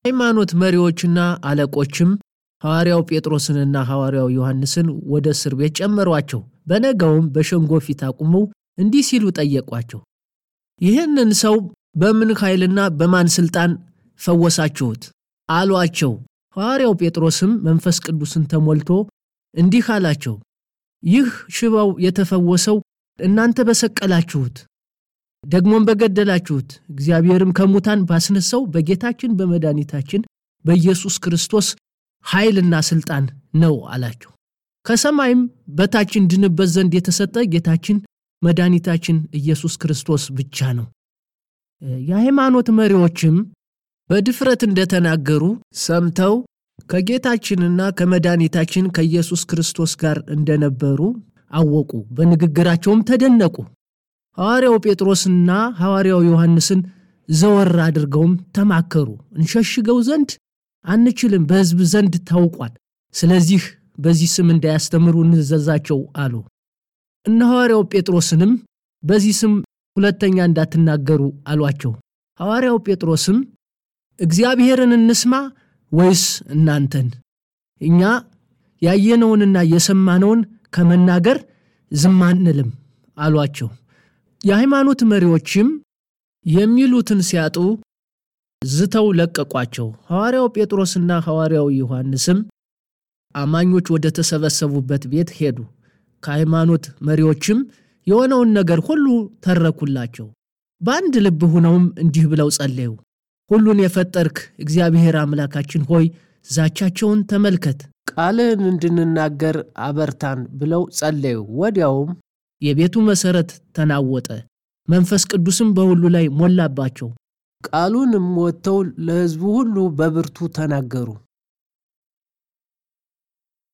ሃይማኖት መሪዎችና አለቆችም ሐዋርያው ጴጥሮስንና ሐዋርያው ዮሐንስን ወደ እስር ቤት ጨመሯቸው። በነገውም በሸንጎ ፊት አቁመው እንዲህ ሲሉ ጠየቋቸው፣ ይህንን ሰው በምን ኃይልና በማን ሥልጣን ፈወሳችሁት? አሏቸው። ሐዋርያው ጴጥሮስም መንፈስ ቅዱስን ተሞልቶ እንዲህ አላቸው፣ ይህ ሽባው የተፈወሰው እናንተ በሰቀላችሁት ደግሞም በገደላችሁት እግዚአብሔርም ከሙታን ባስነሳው በጌታችን በመድኃኒታችን በኢየሱስ ክርስቶስ ኃይልና ሥልጣን ነው አላቸው። ከሰማይም በታች እንድንበት ዘንድ የተሰጠ ጌታችን መድኃኒታችን ኢየሱስ ክርስቶስ ብቻ ነው። የሃይማኖት መሪዎችም በድፍረት እንደተናገሩ ሰምተው ከጌታችንና ከመድኃኒታችን ከኢየሱስ ክርስቶስ ጋር እንደነበሩ አወቁ። በንግግራቸውም ተደነቁ። ሐዋርያው ጴጥሮስና ሐዋርያው ዮሐንስን ዘወር አድርገውም ተማከሩ። እንሸሽገው ዘንድ አንችልም፣ በሕዝብ ዘንድ ታውቋል። ስለዚህ በዚህ ስም እንዳያስተምሩ እንዘዛቸው አሉ። እነ ሐዋርያው ጴጥሮስንም በዚህ ስም ሁለተኛ እንዳትናገሩ አሏቸው። ሐዋርያው ጴጥሮስም እግዚአብሔርን እንስማ ወይስ እናንተን? እኛ ያየነውንና የሰማነውን ከመናገር ዝም አንልም አሏቸው። የሃይማኖት መሪዎችም የሚሉትን ሲያጡ ዝተው ለቀቋቸው። ሐዋርያው ጴጥሮስና ሐዋርያው ዮሐንስም አማኞች ወደ ተሰበሰቡበት ቤት ሄዱ። ከሃይማኖት መሪዎችም የሆነውን ነገር ሁሉ ተረኩላቸው። በአንድ ልብ ሆነውም እንዲህ ብለው ጸለዩ። ሁሉን የፈጠርክ እግዚአብሔር አምላካችን ሆይ ዛቻቸውን ተመልከት፣ ቃልህን እንድንናገር አበርታን ብለው ጸለዩ። ወዲያውም የቤቱ መሠረት ተናወጠ፣ መንፈስ ቅዱስም በሁሉ ላይ ሞላባቸው። ቃሉንም ወጥተው ለሕዝቡ ሁሉ በብርቱ ተናገሩ።